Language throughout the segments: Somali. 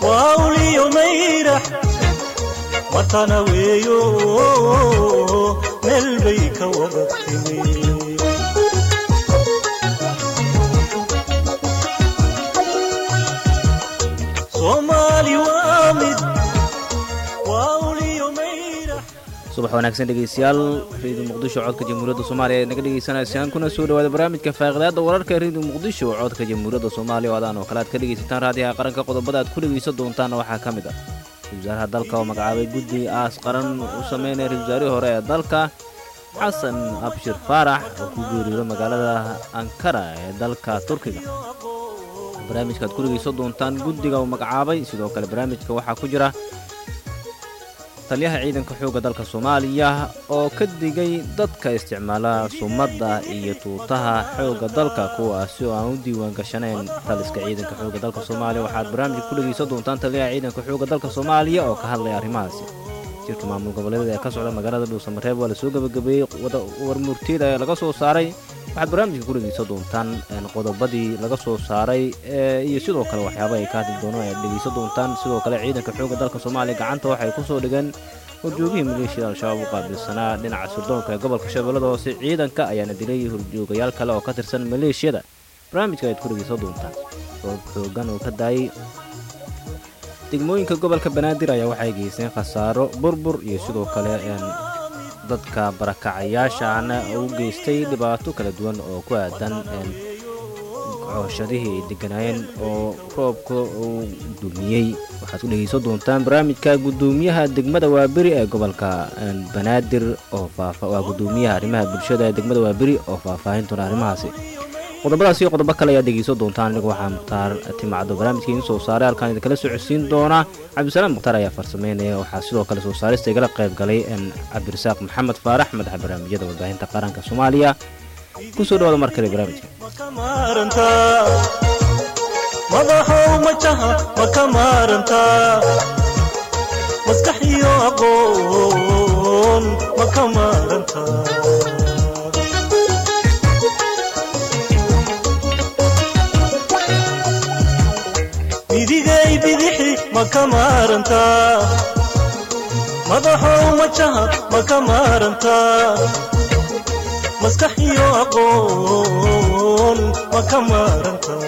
wawliyo mayrax watana weeyo meel bay ka wada timi soomaali waa mid wawliyo mayrax subax wanaagsan dhegeystayaal reediyo muqdisho codka jamhuuriyadda soomaaliya ee naga dhegeysanaysaan kuna soo dhawaada barnaamijka faaqidaada wararka reediyo muqdisho codka jamhuuriyadda soomaaliya oo adaan oo kale aad ka dhegaysataan raadiyaha qaranka qodobada aad ku dhegaysan doontaanna waxaa ka mid ah ra-isul wasaaraha dalka oo magacaabay guddi aas qaran u sameynaya ra-isul wasaarihii hore ee dalka xasan abshir faarax oo ku geeriyooda magaalada ankara ee dalka turkiga barnaamijka aad ku dhegaysan doontaan guddiga uu magacaabay sidoo kale barnaamijka waxaa ku jira taliyaha ciidanka xoogga dalka soomaaliya oo ka digay dadka isticmaala sumadda iyo tuutaha xoogga dalka kuwaasi oo aan u diiwaan gashanayn taliska ciidanka xoogga dalka soomaaliya waxaad barnaamijka ku dhegaysan doontaan taliyaha ciidanka xoogga dalka soomaaliya oo ka hadlaya arrimahaasi jirka maamul goboleeda ee ka socda magaalada dhuusamareeb waa lasoo gebagabeeyey warmurtiyada ee laga soo saaray waxaad barnaamijka ku dhegaysan doontaan qodobadii laga soo saaray iyo sidoo kale waxyaaba ay ka hadli doonaan ayaad dhegaysan doontaan sidoo kale ciidanka xoogga dalka soomaaliya gacanta waxay ku soo dhigeen horjoogihii maleeshiyada al-shabaab u qaabilsanaa dhinaca sirdoonka ee gobolka shabeellada hoose ciidanka ayaana dilay horjoogayaal kale oo ka tirsan maleeshiyada barnaamijka ayaad ku dhegaysan doontaan roob xoogan oo ka daayay degmooyinka gobolka banaadir ayaa waxay geysteen khasaaro burbur iyo sidoo kale dadka barakacayaashaana u geystay dhibaato kala duwan oo ku aadan cooshadihii ay deganaayeen oo roobka uu dumiyey waxaad ku dhegaysan doontaan barnaamijka guddoomiyaha degmada waaberi ee gobolka banaadir oo waa guddoomiyaha arrimaha bulshada ee degmada waaberi oo faahfaahin doona arrimahaasi qodobadaas iyo qodobo kale ayaad dhegaysan doontaan anigu waxaa mukhtaar timacdo barnaamijka idiin soo saaray halkaan idinkala socodsiin doona cabdisalaam mukhtaar ayaa farsameynaya waxaa sidoo kale soo saarista igala qayb galay cabdirasaaq maxamed faarax madaxa barnaamijyada warbaahinta qaranka soomaaliya kusoo dhawaada mar kale barnaamijka maka maarantaa madaxow majaha maka maarantaa maskax iyo aqoon maka maarantaa midigay bidixi maka maarantaa madaxow majaha maka maarantaa maskax iyo aqoon maka maarantaa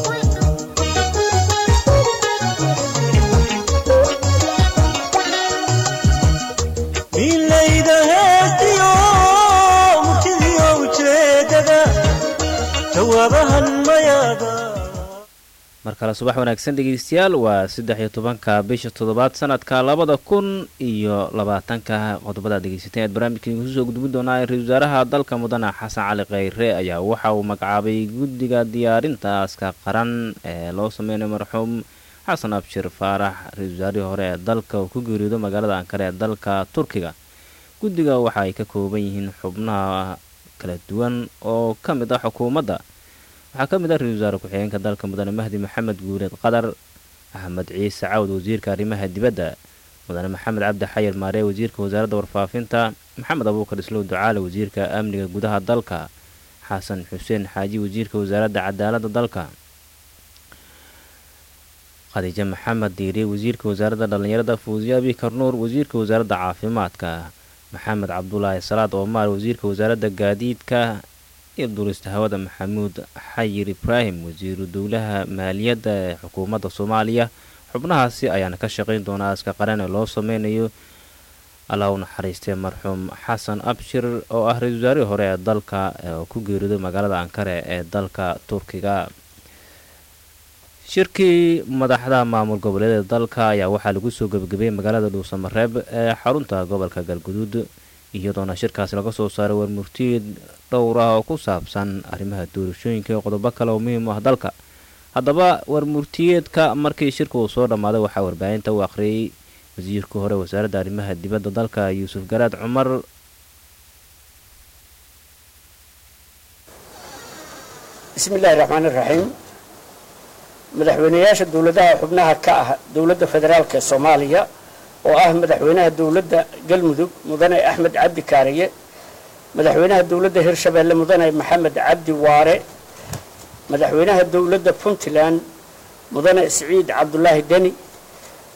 milayda heestiyo murtidiyo ujeedada jawaabahan mayaada mar kale subax wanaagsan dhegeystayaal waa saddex iyo tobanka bisha toddobaad sanadka labada kun iyo labaatanka qodobadaad dhegeysateen aad barnaamijka idinku soo gudbin doonaa ra-isul wasaaraha dalka mudane xasan cali kheyre ayaa waxa uu magacaabay guddiga diyaarinta aaska qaran ee loo sameynayo marxuum xasan abshir faarax ra-isul wasaarihii hore ee dalka uu ku geeriyoodo magaalada ankare ee dalka turkiga guddiga waxa ay ka kooban yihiin xubnaha kala duwan oo ka mid ah xukuumadda waxaa ka mid ah ra-isul wasaare ku-xigeenka dalka mudane mahdi maxamed guuleed qadar axmed ciise cawd wasiirka arrimaha dibadda mudane maxamed cabdi xayir maaree wasiirka wasaaradda warfaafinta maxamed abuukar islow ducaale wasiirka amniga gudaha dalka xasan xuseen xaaji wasiirka wasaaradda cadaaladda dalka khadiijo maxamed diiri wasiirka wasaaradda dhallinyarada fuusiya abikar nuur wasiirka wasaaradda caafimaadka maxamed cabdulaahi salaad oomaar wasiirka wasaaradda gaadiidka iyo duulista hawada maxamuud xayir ibraahim wasiiru dowlaha maaliyadda ee xukuumadda soomaaliya xubnahaasi ayaana ka shaqayn doonaa aska qaran ee loo sameynayo allah u naxariistay marxuum xasan abshir oo ah ra-isul wasaarihii hore ee dalka oo ku geeriyooday magaalada ankare ee dalka turkiga shirkii madaxda maamul goboleeda dalka ayaa waxaa lagu soo gebagabeeyey magaalada dhuusamareeb ee xarunta gobolka galguduud iyadoona shirkaasi laga soo saaray warmurtiyeed dhowr ah oo ku saabsan arrimaha doorashooyinka iyo qodobo kale oo muhiim u ah dalka haddaba warmurtiyeedka markii shirka uu soo dhammaaday waxaa warbaahinta u akhriyey wasiirka hore wasaaradda arrimaha dibadda dalka yuusuf garaad cumar bismi illaahi raxmaan iraxiim madaxweyneyaasha dowladaha xubnaha ka ah dowladda federaalk ee soomaaliya oo ah madaxweynaha dowladda galmudug mudane axmed cabdi kaariye madaxweynaha dowladda hirshabeelle mudane maxamed cabdi waare madaxweynaha dowladda puntland mudane siciid cabdulaahi deni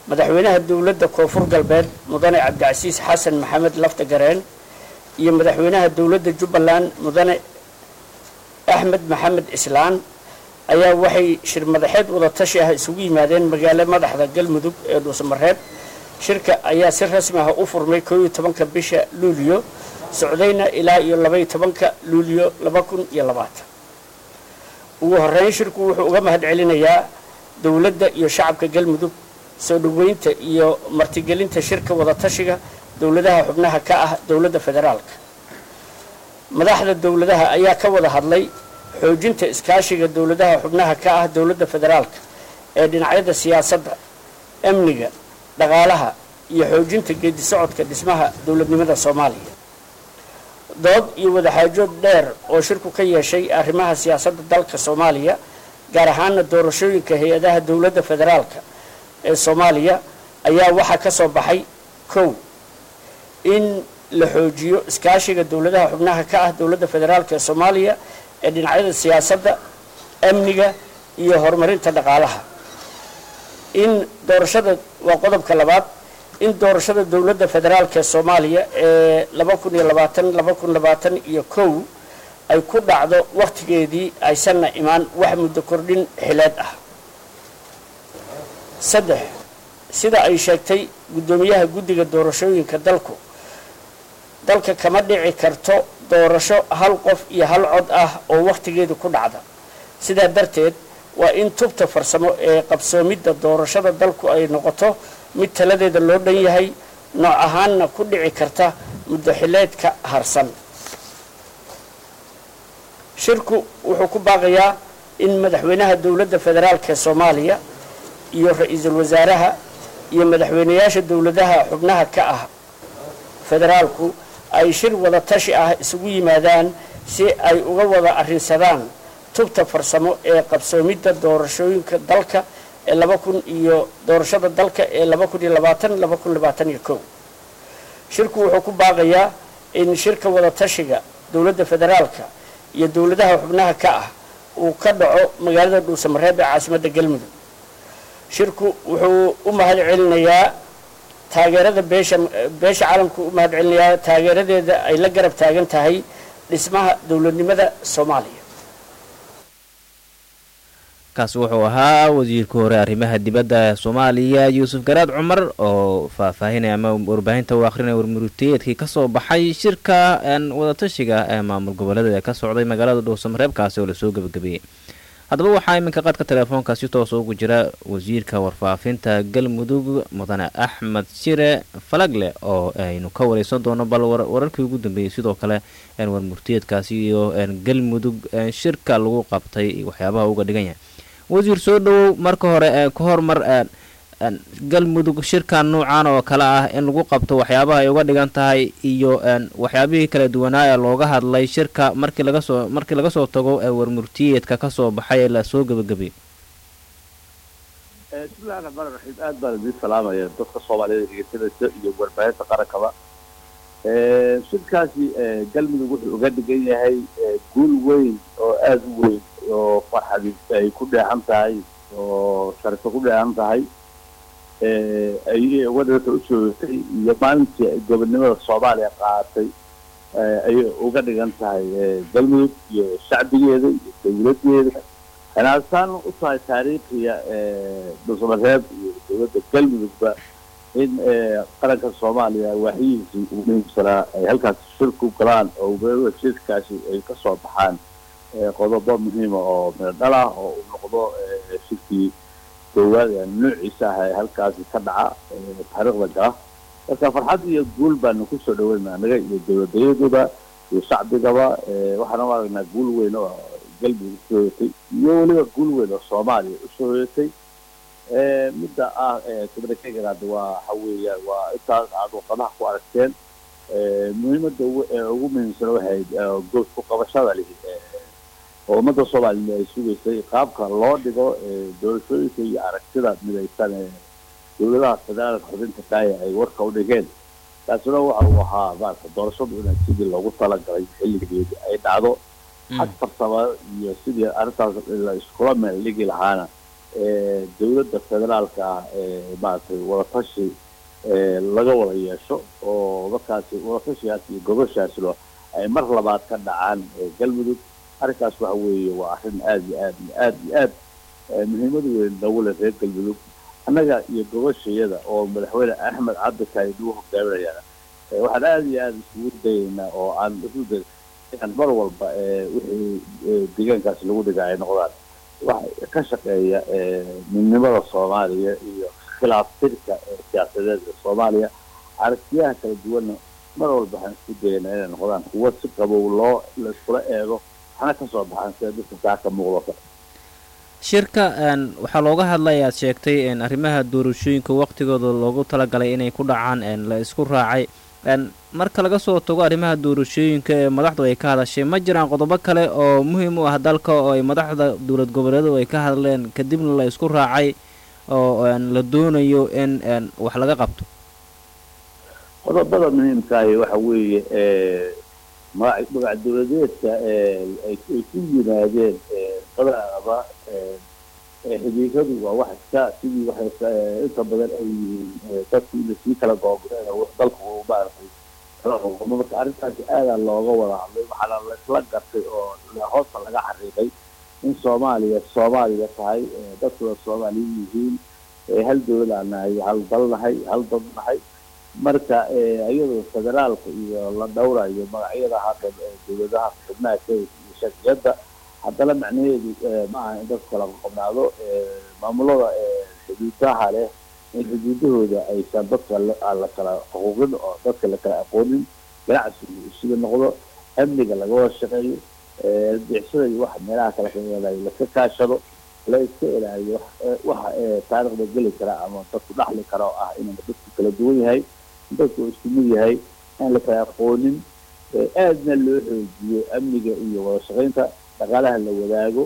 madaxweynaha dowladda koonfur galbeed mudane cabdicasiis xasan maxamed lafta gareen iyo madaxweynaha dowladda jubbaland mudane axmed maxamed islaan ayaa waxay shir madaxeed wada tashi ah isugu yimaadeen magaalo madaxda galmudug ee dhuusamareeb shirka ayaa si rasmi ah u furmay koo iyo tobanka bisha luuliyo socdayna ilaa iyo labaiyo tobanka luuliyo laba kun iyo labaatan ugu horeyn shirku wuxuu uga mahad celinayaa dowladda iyo shacabka galmudug soo dhoweynta iyo martigelinta shirka wadatashiga dowladaha xubnaha ka ah dowladda federaalka madaxda dowladaha ayaa ka wada hadlay xoojinta iskaashiga dowladaha xubnaha ka ah dowladda federaalka ee dhinacyada siyaasadda amniga dhaqaalaha iyo xoojinta geedi socodka dhismaha dowladnimada soomaaliya dood iyo wadaxaajood dheer oo shirku ka yeeshay arrimaha siyaasadda dalka soomaaliya gaar ahaana doorashooyinka hay-adaha dowladda federaalka ee soomaaliya ayaa waxaa ka soo baxay kow in la xoojiyo iskaashiga dowladaha xubnaha ka ah dowladda federaalka ee soomaaliya ee dhinacyada siyaasadda amniga iyo horumarinta dhaqaalaha in doorashada waa qodobka labaad in doorashada dowladda federaalka ee soomaaliya ee laba kun iyo labaatan laba kun labaatan iyo kow ay ku dhacdo wakhtigeedii aysanna imaan wax muddo kordhin xileed ah saddex sida ay sheegtay guddoomiyaha guddiga doorashooyinka dalku dalka kama dhici karto doorasho hal qof iyo hal cod ah oo wakhtigeedu ku dhacda sidaa darteed waa in tubta farsamo ee qabsoomidda doorashada dalku ay noqoto mid taladeeda loo dhan yahay nooc ahaanna ku dhici karta muddo xileedka harsan shirku wuxuu ku baaqayaa in madaxweynaha dowladda federaalka ee soomaaliya iyo ra-iisul wasaaraha iyo madaxweynayaasha dowladaha xubnaha ka ah federaalku ay shir wada tashi ah isugu yimaadaan si ay uga wada arrinsadaan tubta farsamo ee qabsoomidda doorashooyinka dalka ee laba kun iyo doorashada dalka ee laba kun iyo labaatan laba kun labaatan iyo kow shirku wuxuu ku baaqayaa in shirka wada tashiga dowladda federaalka iyo dowladaha xubnaha ka ah uu ka dhaco magaalada dhuusamareeb ee caasimadda galmudug shirku wuxuu u mahad celinayaa taageerada beesha beesha caalamku u mahad celinayaa taageeradeeda ay la garab taagan tahay dhismaha dowladnimada soomaaliya kaasi wuxuu ahaa wasiirka hore arrimaha dibadda soomaaliya yuusuf garaad cumar oo faahfaahinaya ama warbaahinta u akhrinaya warmuruteedkii kasoo baxay shirka wadatashiga ee maamul goboleeda ee ka socday magaalada dhuusamareebkaasi oo lasoo gebagabeeyey haddaba waxaa iminka qaadka teleefoonka si toos ugu jira wasiirka warfaafinta galmudug mudane axmed shire falagle oo aynu ka wareysan doono bal wararkii ugu dambeeyey sidoo kale warmurtiyeedkaasi iyo galmudug shirka lagu qabtay waxyaabaha uga dhigan yahay wasiir soo dhowow marka hore ka hormar galmudug shirkan nuucan oo kale ah in lagu qabto waxyaabaha ay uga dhigan tahay iyo waxyaabihii kala duwanaa ee looga hadlay shirka markii lagasoo markii laga soo tago warmurtiyeedka kasoo baxay ee lasoo gebagabay bismillahi raxmaan raxiim aad baan idiin salaamaya dadka soomaaliyada dhegeysanaysa iyo warbaahinta qarankaba shirkaasi galmudug wuxuu uga dhigan yahay guul weyn oo aada u weyn oo farxadi ay ku dheexan tahay oo sharifo ku dheexan tahay ayay uga dhiganta u soogatay iyo maalintii ay gobonnimada soomaaliya qaadatay ayay uga dhigan tahay galmudug iyo shacbigeeda iyo dawladdeeda xinaasaan u tahay taariikhiya dhuusamareeb iyo dowladda galmudugba in qaranka soomaaliya waaxiyihiisii ugu muhiimsanaa ay halkaas shirku galaan oo ubeeada shirkaasi ay ka soo baxaan qodobo muhiima oo midhodhal ah oo uu noqdo shirkii koowaad noociisa ah ee halkaasi ka dhaca taariikhda gala marka farxad iyo guul baanu kusoo dhaweynaa anaga iyo dowladdayaduba iyo shacbigaba waxaana u aragnaa guul weyn oo galmudug usoo hoyatay iyo weliba guul weyn oo soomaaliya usoo hoyatay midda ah communicaganaad waa waxa weeyaan waa intaas aad waqadaha ku aragteen muhiimadda ugu muhiimsan waxay good ku qabashada lihi oo ummadda soomaaliyed ay sugaysay qaabka loo dhigo doorashooyinka iyo aragtida midaysan ee dowladaha federaalka xubinta kaaya ay warka u dhigeen taasina waxa uu ahaa maarata doorashadu inay sidii loogu talagalay xilligeedi ay dhacdo xag farsama iyo sidii arrintaas la iskula meel dhigi lahaana dowladda federaalka ah maaragtay wadatashi laga wada yeesho oo markaasi wadatashigaas iyo gobashaaslo ay mar labaad ka dhacaan galmudug arrinkaas waxa weeye waa arrin aada iyo aad iyo aad iyo aad muhiimad weyn noogu leh reer galmudug annaga iyo gobashayada oo madaxweyne axmed cabdikaari lagu hogaaminayana waxaan aada iyo aada isugu dayaynaa oo aan isu day inaan mar walba wixii deegaankaasi lagu dhiga ay noqdaan waxa ka shaqeeya midnimada soomaaliya iyo khilaaf tirka siyaasadeed ee soomaaliya aragtiyaha kala duwanna mar walba waxaan isku dayaynaa inay noqdaan kuwo si qabow loo la iskula eego waxna ka soo baxaan sida dadka saa ka muuqdo kale shirka waxaa looga hadlay aad sheegtay arrimaha doorashooyinka waqtigooda loogu talagalay inay ku dhacaan la isku raacay marka laga soo tago arrimaha doorashooyinka ee madaxdu ay ka hadashay ma jiraan qodobo kale oo muhiim u ah dalka oo ay madaxda dowlad goboleedu ay ka hadleen kadibna la isku raacay oo la doonayo in wax laga qabto qodobada muhiimkaahi waxa weeye magac magac dowladeedka ay ku yimaadeen qadaaba xidhiiradu waa wax iska sidii waxay inta badan ay yihiin dadku ina sii kala googeen dalku maaragtay kala qoqomo marka arrintaasi aadaa looga wada hadlay waxaana laisla gartay oo hoosta laga xariiqay in soomaaliya soomaaliya tahay dadkuna soomaaliya yihiin hal dowlad aan nahay hal dal nahay hal dad nahay marka iyadoo federaalka iyo la dhowrayo magacyada hadda dowladaha xubnaha kenya iyo shaciyadda haddana macnaheedu maaha in dadku kala qoqobnaado maamulada xuduudaha leh in xuduudahooda aysan dadka aan la kala xuquuqin oo dadka la kala aqoonin ganacsigu isuga noqdo amniga laga wada shaqeeyo bixsada iyo waxa meelaha kala kaelayo laska kaashado la iska ilaaliyo waxa taariikhda geli kara ama dadku dhaxli kara oo ah inuu dadku kala duwan yahay in dadku isku mid yahay aan la kala aqoonin aadna loo xoojiyo amniga iyo wada shaqaynta dhaqaalaha la wadaago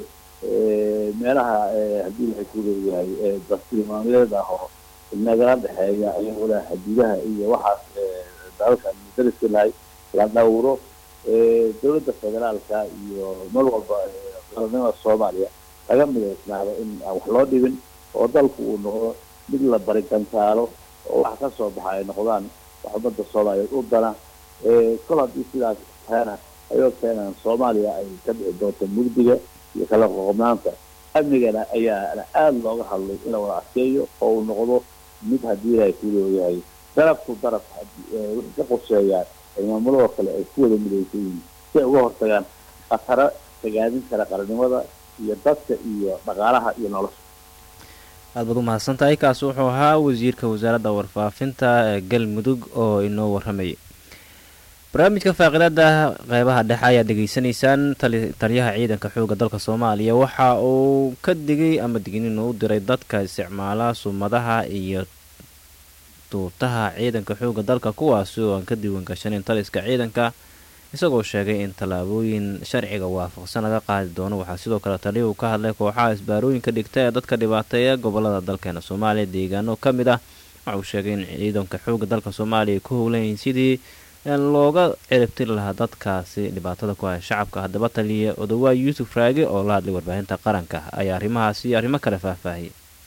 meelaha haddii waxay ku leeyahay dastilmaameed ah oo nagala dhexeeya iyaguna xaduudaha iyo waxaas dalalka dariska lahay la dhowro dowladda federaalka iyo mar walba qaranimada soomaaliya laga midaysnaado in aan wax loo dhibin oo dalku uu noqdo mid la barigantaalo oo wax ka soo baxa ay noqdaan wax ummadda soomaaliyeed u dana kol haddii sidaas taana ayoo keenaan soomaaliya ay ka dhici doonto mugdiga iyo kala qoqobnaanta amnigana ayaana aada looga hadlay in la wada adkeeyo oo uu noqdo mid haddii ilahay ku leeyahay darafku daraf wixii ka qorsheeyaan ay maamulada kale ay ku wada midaysan yihiin si ay uga hortagaan khataro tagaadin kara qarannimada iyo dadka iyo dhaqaalaha iyo nolosha aad baad u mahadsan tahay kaasi wuxuu ahaa wasiirka wasaaradda warfaafinta ee galmudug oo inoo warramayay barnaamijka faaqiidada qeybaha dhexe ayaad dhegaysanaysaan taliyaha ciidanka xooga dalka soomaaliya waxa uu ka digay ama dignin u diray dadka isticmaala sumadaha iyo duurtaha ciidanka xooga dalka kuwaasi oo aan ka diiwan gashanin taliska ciidanka isagoo sheegay in tallaabooyin sharciga waafaqsan laga qaadi doono waxaa sidoo kale taliyuhu ka hadlay kooxaha isbaarooyinka dhigta ee dadka dhibaateeya gobolada dalkeena soomaaliya deegaano ka mid ah waxa uu sheegay in ciidanka xooga dalka soomaaliya ay ku howlayiin sidii looga ciribtiri lahaa dadkaasi dhibaatada ku haya shacabka haddaba taliya odawaa yuusuf raage oo la hadlay warbaahinta qaranka ayaa arrimahaasi iyo arrimo kale faahfaahiyay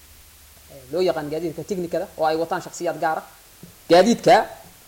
loo yaqaan gaadiidka technikada oo ay wataan shakhsiyaad gaara gaadiidka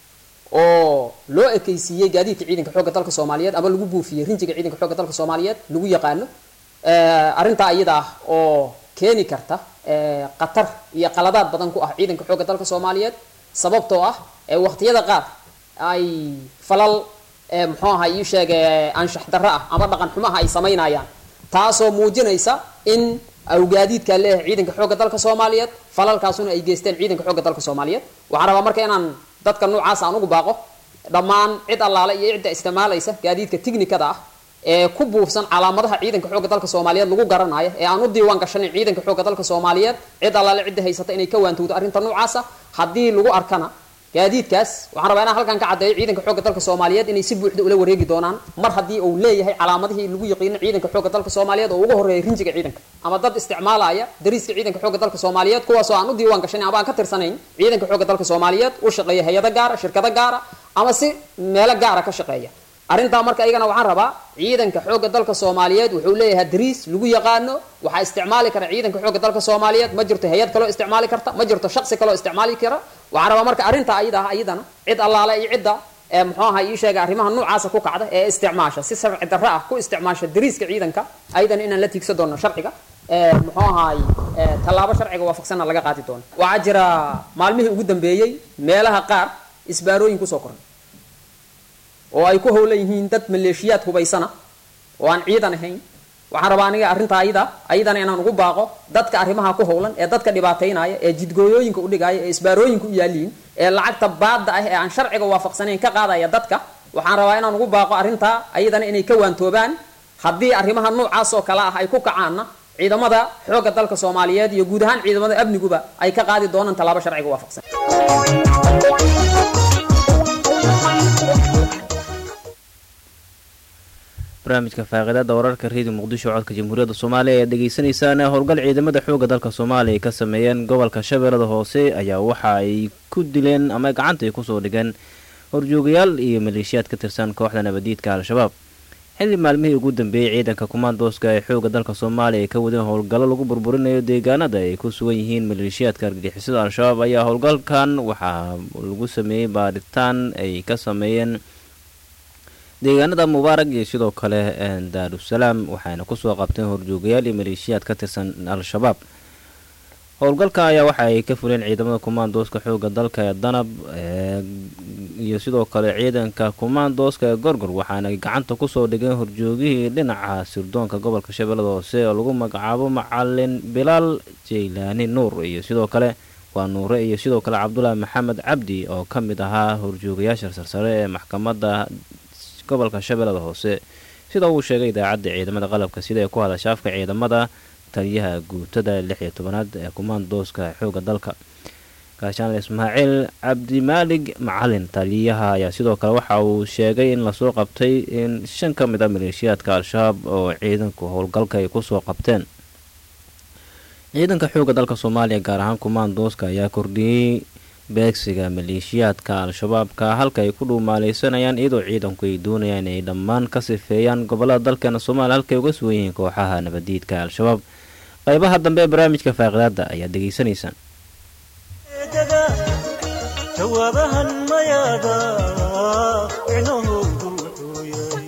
oo loo ekaysiiyey gaadiidka ciidanka xoogga dalka soomaaliyeed ama lagu buufiyey rinjiga ciidanka xoogga dalka soomaaliyeed lagu yaqaano arrintaa iyada ah oo keeni karta khatar iyo qaladaad badan ku ah ciidanka xoogga dalka soomaaliyeed sababtoo ah waqtiyada qaar ay falal muxuu aha ii sheege anshax darro ah ama dhaqan xumaha ay samaynayaan taasoo muujinaysa in aw gaadiidkaa leeyahay ciidanka xoogga dalka soomaaliyeed falalkaasuna ay geysteen ciidanka xoogga dalka soomaaliyeed waxaan rabaa marka inaan dadka noocaas aan ugu baaqo dhammaan cid allaale iyo cidda isticmaalaysa gaadiidka tiknikada ah ee ku buufsan calaamadaha ciidanka xoogga dalka soomaaliyeed lagu garanayo ee aan u diiwaan gashanin ciidanka xoogga dalka soomaaliyeed cid allaale cidda haysata inay ka waantowdo arrinta noocaasa haddii lagu arkana gaadiidkaas waxaan rabaa inaan halkan ka caddeeyo ciidanka xoogga dalka soomaaliyeed inay si buuxda ula wareegi doonaan mar haddii uu leeyahay calaamadihii lagu yaqiino ciidanka xoogga dalka soomaaliyeed oo ugu horreeya rinjiga ciidanka ama dad isticmaalaya dariiska ciidanka xoogga dalka soomaaliyeed kuwaasoo aan u diiwaan gashanin ama aan ka tirsanayn ciidanka xoogga dalka soomaaliyeed u shaqeeya hay-ado gaara shirkado gaara ama si meelo gaara ka shaqeeya arrintaa marka iyagana waxaan rabaa ciidanka xoogga dalka soomaaliyeed wuxuu leeyahay dariis lagu yaqaano waxaa isticmaali kara ciidanka xoogga dalka soomaaliyeed ma jirto hay-ad kaloo isticmaali karta ma jirto shaqsi kaloo isticmaali kara waxaan rabaa marka arrintaa ayada ah iyadana cid allaale iyo cidda ee muxuu ahaa ii sheega arrimaha noocaasa ku kacda ee isticmaasha si sharci darro ah ku isticmaasha dariiska ciidanka ayadana inaan la tiigsan doono sharciga ee muxuu ahaay ee tallaabo sharciga waafaqsanna laga qaadi doono waxaa jira maalmihii ugu dambeeyey meelaha qaar isbaarooyin kusoo koray oo ay ku howlan yihiin dad maleeshiyaad hubaysana oo aan ciidan ahayn waxaan rabaa aniga arrintaa ayada ayadana inaan ugu baaqo dadka arrimaha ku howlan ee dadka dhibaataynaya ee jidgooyooyinka udhigaya ee isbaarooyinka u yaaliin ee lacagta baadda ah ee aan sharciga waafaqsanayn ka qaadaya dadka waxaan rabaa inaan ugu baaqo arrintaa ayadana inay ka waantoobaan haddii arrimaha noocaas oo kale ah ay ku kacaanna ciidamada xoogga dalka soomaaliyeed iyo guud ahaan ciidamada amniguba ay ka qaadi doonaan tallaabo sharciga waafaqsan barnaamijka faaqiidada wararka reediyo muqdisho codka jamhuuriyadda soomaaliya ayaad dhegeysanaysaan howlgal ciidamada xoogga dalka soomaaliya ay ka sameeyeen gobolka shabeellada hoose ayaa waxa ay ku dileen ama gacanta ay kusoo dhigeen horjoogayaal iyo maleeshiyaad ka tirsan kooxda nabadiidka al-shabaab xilli maalmihii ugu dambeeyey ciidanka kumaandooska ee xoogga dalka soomaaliya ay ka wadeen howlgallo lagu burburinayo deegaanada ay ku sugan yihiin maleeshiyaadka argagixisada al-shabaab ayaa howlgalkan waxaa lagu sameeyey baaritaan ay ka sameeyeen deegaanada mubaarag iyo sidoo kale daarusalaam waxayna kusoo qabteen horjoogayaal iyo maleeshiyaad ka tirsan al-shabaab howlgalka ayaa waxa ay ka fuleen ciidamada kumaandooska xooga dalka ee danab iyo sidoo kale ciidanka kumaandooska ee gorgor waxaana gacanta kusoo dhigeen horjoogihii dhinaca sirdoonka gobolka shabeellada hoose oo lagu magacaabo macalin bilaal jaylaani nuur iyo sidoo kale waa nuure iyo sidoo kale cabdulaahi maxamed cabdi oo ka mid ahaa horjoogayaasha sarsare ee maxkamadda gobolka shabeellada hoose sida uu sheegay idaacadda ciidamada qalabka sida ee ku hadasha afka ciidamada taliyaha guutada lix iyo tobanaad ee kumaandooska xoogga dalka gaashaanle ismaaciil cabdimaalig macalin taliyaha ayaa sidoo kale waxa uu sheegay in lasoo qabtay in shan ka mid a maleeshiyaadka al-shabaab oo ciidanku howlgalka ay kusoo qabteen ciidanka xoogga dalka soomaaliya gaar ahaan kumaandooska ayaa kordhiyey beegsiga maleeshiyaadka al-shabaabka halka ay ku dhuumaaleysanayaan iyadoo ciidanku ay doonayaan inay dhammaan ka sifeeyaan gobolada dalkeena soomaaliya halkay uga sugan yihiin kooxaha nabadiidka al-shabaab qaybaha dambe ee barnaamijka faaqidaada ayaad degeysanaysaan jawaabahan mayaada micnahoodu wuxuu yahay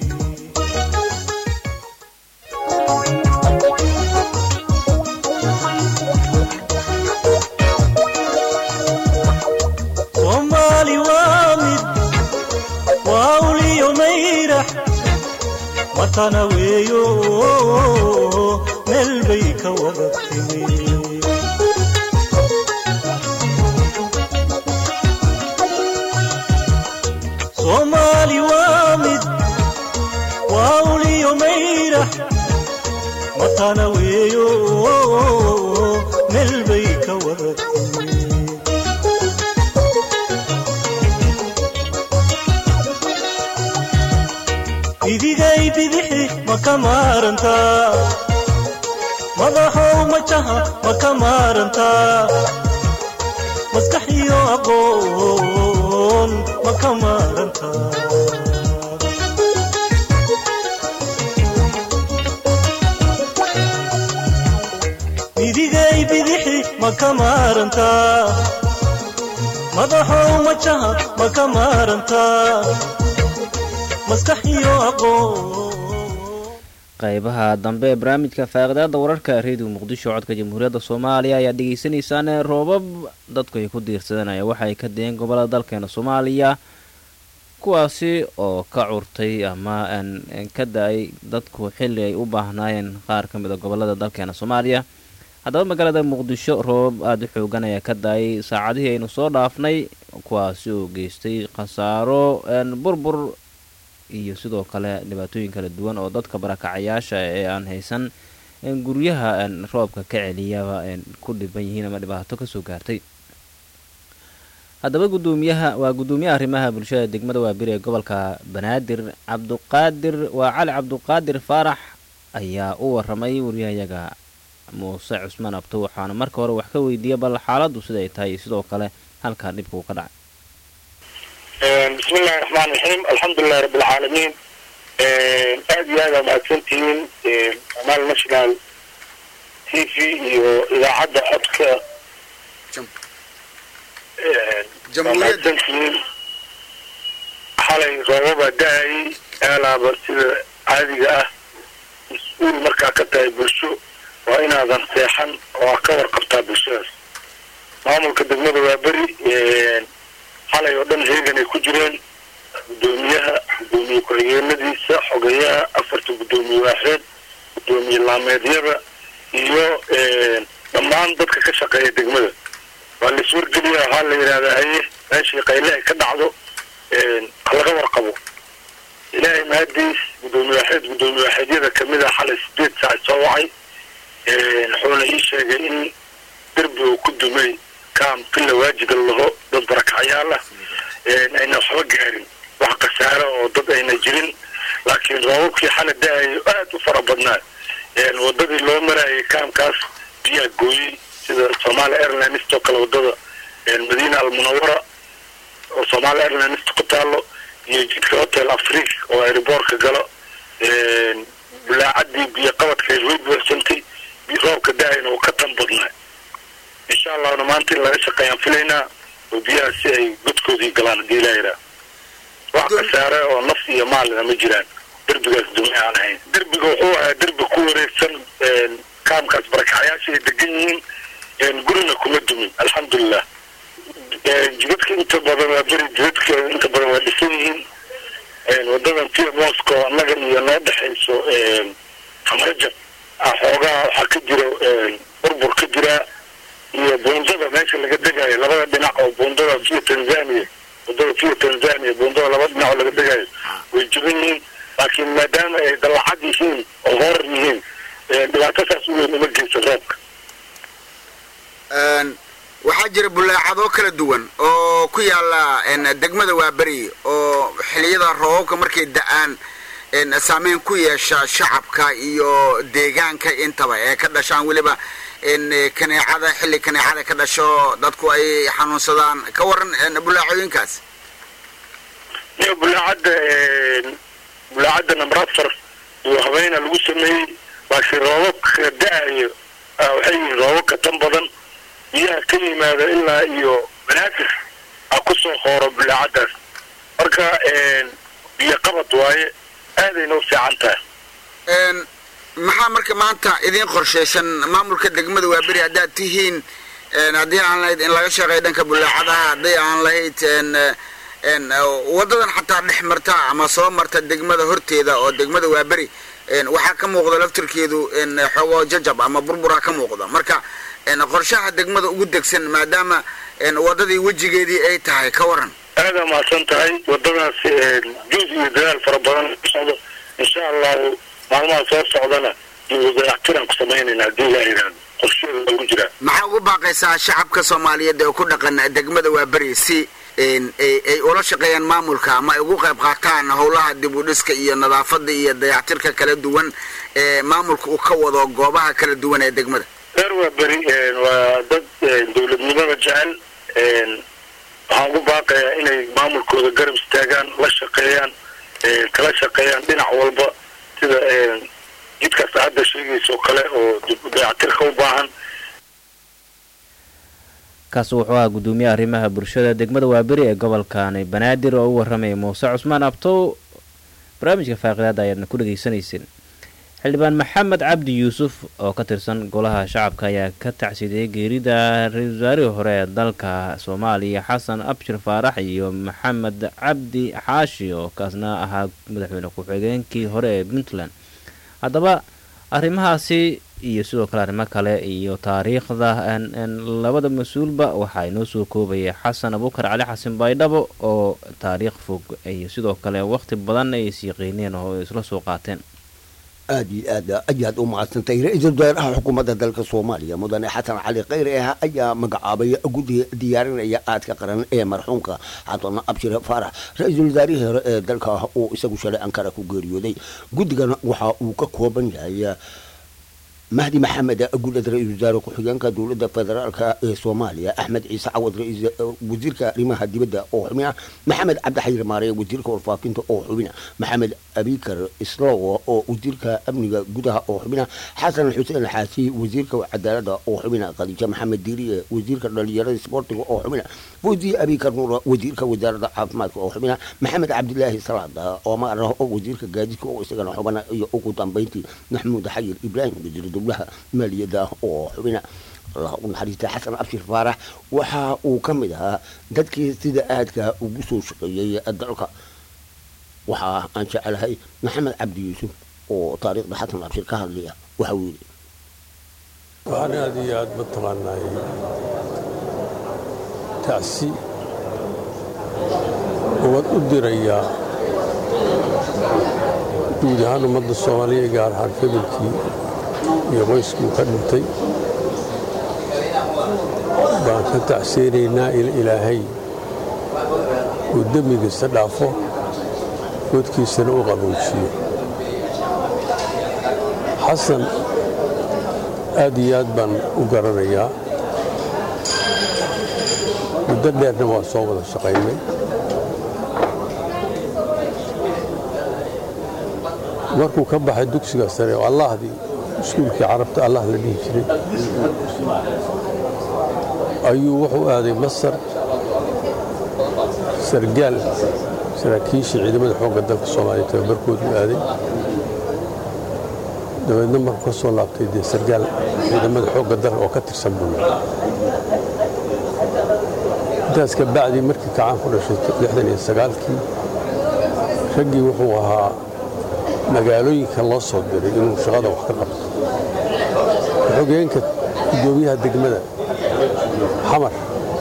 soomaali waa mid waa uliyo mayrax watana weeyo meel bay ka wada timi soomaali waa mid waa uliyo mayrax watana weeyo meel bay ka wada timi idigay bidixi ma ka maarantaa madaxow majaha ma ka maarantaa maskax iyo aqoon ma ka maarantaa idigay bidixi ma ka maarantaa madaxow majaha ma ka maarantaa maskax iyo aqoon qaybaha dambe ee barnaamijka faaqidaada wararka reediyo muqdisho codka jamhuuriyadda soomaaliya ayaad dhegeysanaysaan roobab dadku ay ku diirsadanaya waxa ay ka dayeen gobolada dalkeena soomaaliya kuwaasi oo ka curtay ama ka da-ay dadku xilli ay u baahnaayeen qaar ka mid a gobolada dalkeena soomaaliya haddaba magaalada muqdisho roobab aada u xoogan ayaa ka da-ay saacadihii aynu soo dhaafnay kuwaasi oo geystay khasaaro burbur iyo sidoo kale dhibaatooyin kala duwan oo dadka barakacayaasha ee aan haysan guryaha roobka ka celiyaba ku dhiban yihiin ama dhibaato kasoo gaartay haddaba gudoomiyaha waa gudoomiyaha arrimaha bulshada degmada waabiri ee gobolka banaadir cabduqaadir waa cali cabduqaadir faarax ayaa u waramay wariyahayaga muuse cusmaan abto waxaana marka hore wax ka weydiiyay bal xaaladdu siday tahay sidoo kale halkaa dhibka uu ka dhacay بسم الله الرحمن الرحيم الحمد لله رب العالمين aad iyo aad aa mahadsantihiin somaali national t v iyo idaacadda codka waa mahadsantihiin xalay roobabaa da-ayay aalaaba sida caadiga ah mas-uul markaa ka tahay bulsho waa inaadan seexan oo aa ka warqabtaa bulshadaas maamulka degmada waa beri xalay oo dhan heegan ay ku jireen guddoomiyaha guddoomiye ku-xigeenadiisa xogeyaha afarta guddoomiye waaxeed guddoomiye laameedyada iyo dhammaan dadka ka shaqeeya degmada waa la iswargeliya waxaa la yidhahdaa haye meeshii qayle ay ka dhacdo halaga warqabo ilaahay mahadiis guddoomiye waaxeed guddoomiye waaxeedyada kamid ah xalay sideed saac soo wacay wuxuuna ii sheegay in derbi uu ku dumay kaam filla waajiga laho dad barakacyaal ah ayna waxba gaarin wax khasaaro oo dad ayna jirin laakiin roobabkii xala da-ayo aada u fara badnaa wadadii loo marayay kaamkaas biyaa gooyey sida somaali airlines oo kale wadada madiina almunawara oo somaali airlines ku taalo iyo jidka hotel afric oo airboortka galo bulaacadii biyo qabadkeed way buuxsantay roobka da-ayna uu ka tan badnaa insha allahna maanta in laga shaqeeyaan filaynaa oo biyaha si ay godkoodii galaan hadii ilaa yidhaah wax khasaare oo naf iyo maalina ma jiraan derbigaas dume aan ahayn derbiga wuxuu ahaa derbi ku wareegsan kaamkaas barakacyaasha ay degan yihiin gurina kuma dumin alxamdulilah jidadka inta badan waa beri jidadka inta badan waa dhisan yihiin wadadan pia moscow annaga iyo noo dhexayso hamarajab xoogaha waxaa ka jiro burbur ka jiraa iyo buundada meesha laga degayo labada dhinac oo buundada via tanzania wadada via tanzania buundada laba dhinac oo laga degayo way jaban yihiin laakiin maadaama ay dallacad yihiin oo horar yihiin dhibaato saas u weyn uma geysa roobka waxaa jira bulaacado kala duwan oo ku yaala degmada waaberi oo xiliyada roobabka markay da-aan saameyn ku yeesha shacabka iyo deegaanka intaba ee ka dhashaan weliba kaneecada xilli kaneecada ka dhasho dadku ay xanuunsadaan ka waran bulaacooyinkaas iyo bulaacadda bulaacadda number afar iyo habeena lagu sameeyey laakiin roobabka da-ayo waxay yihiin roobabka tan badan biyaha ka yimaada ilaa iyo banaadir a ku soo hooro bulaacaddaas marka biyo qabad waaye aadayna u fiican tahay maxaa marka maanta idiin qorshaysan maamulka degmada waaberi haddaad tihiin haddii aan lahayd in laga shaqeeyo dhanka bulaacadaha haddii aan lahayd wadadan xataa dhex marta ama soo marta degmada horteeda oo degmada waaberi waxaa ka muuqda laftirkeedu xoogo jajab ama burbura ka muuqda marka qorshaha degmada ugu degsan maadaama wadadii wejigeedii ay tahay ka waran aada mahadsan tahay wadadaas juus iyo dadaal fara badan socdo insha allahu maalmaha soo socdana dayactiraan ku samaynayna haddii ilaa yidhaahdo qorsheeda ugu jiraa maxaa ugu baaqaysaa shacabka soomaaliyeed ee ku dhaqan degmada waaberi si ay ula shaqeeyaan maamulka ama ay ugu qayb qaataan howlaha dib u dhiska iyo nadaafada iyo dayactirka kala duwan ee maamulka uu ka wado goobaha kala duwan ee degmada reer waa beri waa dad dowladnimada jecel waxaan ugu baaqayaa inay maamulkooda garab istaagaan la shaqeeyaan kala shaqeeyaan dhinac walba sida jidkaas hadda sheegaysa oo kale oo dayactirka u baahan kaasi wuxuu ahaa guddoomiyaha arrimaha bulshada degmada waaberi ee gobolkani banaadir oo u warramaya muuse cusmaan abtow barnaamijka faaqidaada ayaadna ku dhegaysanayseen xildhibaan maxamed cabdi yuusuf oo ka tirsan golaha shacabka ayaa ka tacsiidiyey geerida ra-iisul wasaarihii hore ee dalka soomaaliya xasan abshir faarax iyo maxamed cabdi xaashi oo kaasna ahaa madaxweyne ku-xigeenkii hore ee puntland haddaba arrimahaasi iyo sidoo kale arrimo kale iyo taariikhda labada mas-uulba waxaa inoo soo koobaya xasan abuukar cali xasan baydhabo oo taariikh fog iyo sidoo kale waqti badan ay isyaqiineen oo isla soo qaateen aad iyo aad ayaad u macadsantay ra-iisul wasaaraha xukuumadda dalka soomaaliya mudane xasan cali khayre ah ayaa magacaabay guddi diyaarinaya aadka qaran ee marxuumka xasan abshir faarax ra-iisul wasaarihii hore ee dalka uu isagu shalay ankara ku geeriyooday guddigan waxa uu ka kooban yahay mahdi maxamed gulad ra-iisul wasaare ku-xigeenka dowladda federaalka ee soomaaliya axmed ciise cawad wasiirka arrimaha dibadda oo xubina maxamed cabdixayir maareye wasiirka warfaafinta oo xubina maxamed abikar islowo oo wasiirka amniga gudaha oo xubina xasan xuseen xaasi wasiirka cadaalada oo xubina khadiijo maxamed diiriye wasiirka dhalinyarada sboortiga oo xubina fawzi abikar nuur wasiirka wasaaradda caafimaadka oo xubina maxamed cabdilaahi salaada omar oo wasiirka gaadiidka oo isagana xubana iyo ugu dambeyntii maxmuud xayir ibraahim wasiir dowlaha maaliyadda oo xubina allah u naxariista xasan abshir faarax waxa uu ka mid ahaa dadkii sida aadka ugu soo shaqeeyey dalka waxa aan jecelahay maxamed cabdi yuusuf oo taariikhda xasan abshir ka hadlaya waxa uu yidhi waxaan aad iyo aad mataqaanaay tacsi ubad u dirayaa guud ahaan ummadda soomaaliya gaar ahaan familkii iyo qoyskii uu ka dhintay baan ka tacseenaynaa in ilaahay uu dembigiisa dhaafo godkiisana u qabowjiyo xasan aad iyo aad baan u garanayaa muddo dheerna waa soo wada shaqaynay markuu ka baxay dugsiga sare oo allahdii iskuulkii carabta allah la dhihi jiray ayuu wuxuu aaday masar sargaal saraakiisha ciidamada xoogga dalka soomaaliya tababarkoodu aaday dabeedna markuu ka soo laabtay dee sargaal ciidamada xoogga dalka oo ka tirsan buu intaas ka bacdii markii kacaan ku dhashay lixdan iyo sagaalkii raggii wuxuu ahaa magaalooyinka loo soo diray inuu shaqada wax ka qabto xogeenka gudoomiyaha degmada xamar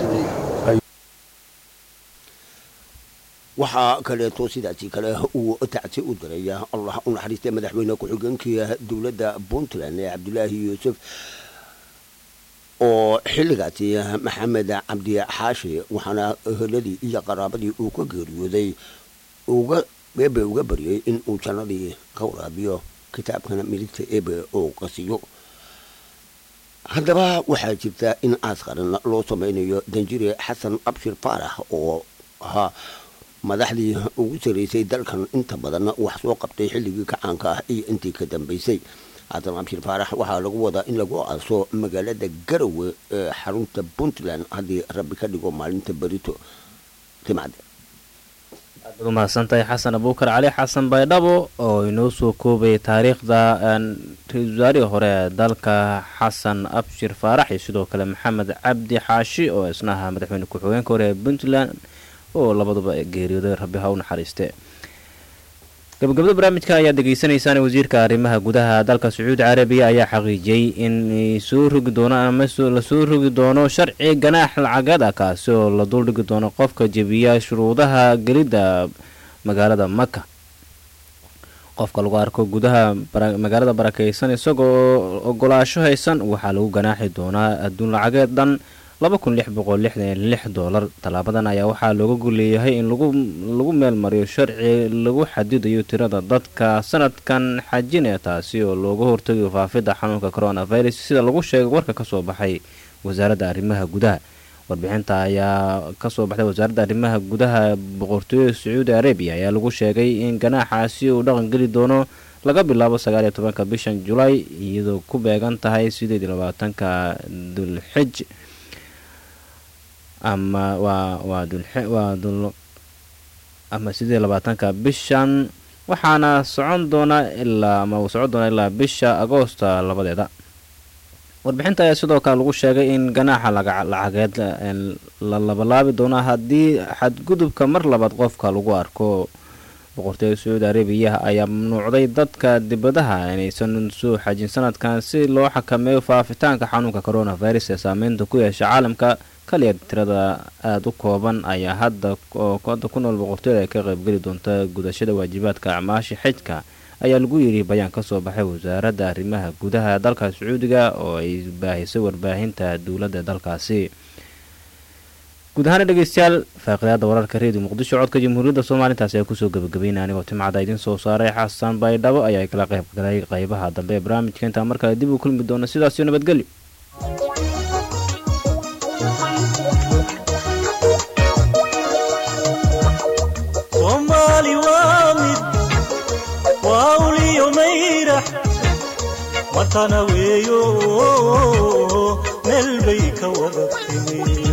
waxaa kaleeto sidaasi kale uu tacsi u diraya allah u naxariistay madaxweyne ku-xigeenkii dowladda puntland ee cabdulaahi yuusuf oo xilligaasi maxamed cabdi xaashi waxaana eheladii iyo qaraabadii uu ka geeriyooday uga eebe uga baryay in uu jannadii ka waraabiyo kitaabkana midigta eebe oo qasiyo haddaba waxaa jirta in aas qaran loo samaynayo danjire xasan abshir faarax oo ahaa madaxdii ugu saraysay dalkan inta badan wax soo qabtay xilligii kacaanka ah iyo intii ka dambaysay xasan abshir faarax waxaa lagu wadaa in lagu aaso magaalada garowe ee xarunta puntland haddii rabbi ka dhigo maalinta berito timacde aad umahadsantahay xasan abuukar cali xasan baydhabo oo inoo soo koobay taariikhda ra-iisul wasaarihii hore ee dalka xasan abshir faarax iyo sidoo kale maxamed cabdi xaashi oo isna ahaa madaxweyne ku-xigeenka hore ee puntland oo labaduba geeriyooday rabbi ha u naxariiste gabagabada barnaamijka ayaad degeysanaysaan wasiirka arrimaha gudaha dalka sacuudi carabiya ayaa xaqiijiyey in soo rogi doono ama lasoo rogi doono sharci ganaax lacagada kaasi oo la duldhigi doono qofka jebiya shuruudaha gelidda magaalada maka qofka lagu arko gudaha magaalada barakeysan isagoo ogolaasho haysan waxaa lagu ganaaxi doonaa adduun lacageed dhan dolar tallaabadan ayaa waxaa looga golleeyahay in lagu meel mariyo sharci lagu xadidayo tirada dadka sanadkan xajine taasi oo looga hortagayo faafidda xanuunka coronavirus sida lagu sheegay warka kasoo baxay wasaaradda arrimaha gudaha warbixinta ayaa kasoo baxday wasaaradda arrimaha gudaha boqortooyada sacuudi arabiya ayaa lagu sheegay in ganaaxaasi uu dhaqan geli doono laga bilaabo sagaaliyo tobanka bishan julaay iyadoo ku beegan tahay sideed iyo labaatanka dulxij ama waa waa dulwaa dul ama sideed labaatanka bishan waxaana socon doona ilaa ama uu socon doona ilaa bisha agoosta labadeeda warbixinta ayaa sidoo kale lagu sheegay in ganaaxa lacageed la labalaabi doono haddii xadgudubka mar labaad qofka lagu arko boqortooyada sacuudi arabiya ayaa mamnuucday dadka dibadaha inaysan soo xajin sanadkan si loo xakameeyo faafitaanka xanuunka coronavirus ee saameynta ku yeesha caalamka kaliya tirada aada u kooban ayaa hadda hadda ku nool boqortooyada ay ka qaybgeli doonta gudashada waajibaadka acmaasha xijka ayaa lagu yidhi bayaan kasoo baxay wasaaradda arrimaha gudaha dalka sacuudiga oo ay baahisay warbaahinta dowladda dalkaasi guud ahaana dhegeystayaal faaqidaada wararka reediyo muqdisho codka jamhuuriyadda soomaaliya intaasi ayaa kusoo gabagabeynaya anigoo timcada idiin soo saaray xasan baydhabo ayaa kala qayb galay qaybaha dambe ee barnaamijka intaa markale dib u kulmi doona sidaasiyo nabadgelyo soomaali waa mid waa uliyo mayrax matana weeyo meel bay ka wada timi